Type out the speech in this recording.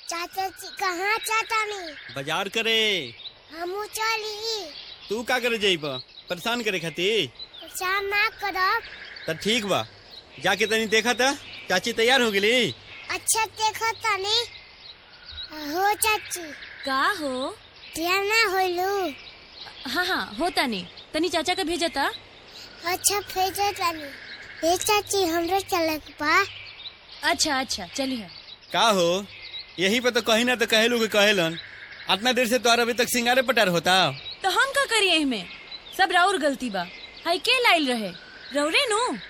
चाचा जी कहाँ चाचा नहीं बाजार करे हमू चली तू का करे जाइब परेशान करे खातिर परेशान ना करब त ठीक बा जाके तनी देखा था चाची तैयार हो गेली अच्छा देखो तनी हो चाची का हो तैयार ना होलू हाँ हाँ होता नहीं तनी चाचा का भेजता अच्छा भेजो तनी ए चाची हमरो चले के बा अच्छा अच्छा चलिए का हो यही पे तो कहीं ना तो कहेलू के कहेलन इतना देर से तोहर अभी तक सिंगारे पटार होता तो हम का करिए में सब राउर गलती बा हाई के लाइल रहे रौरे नु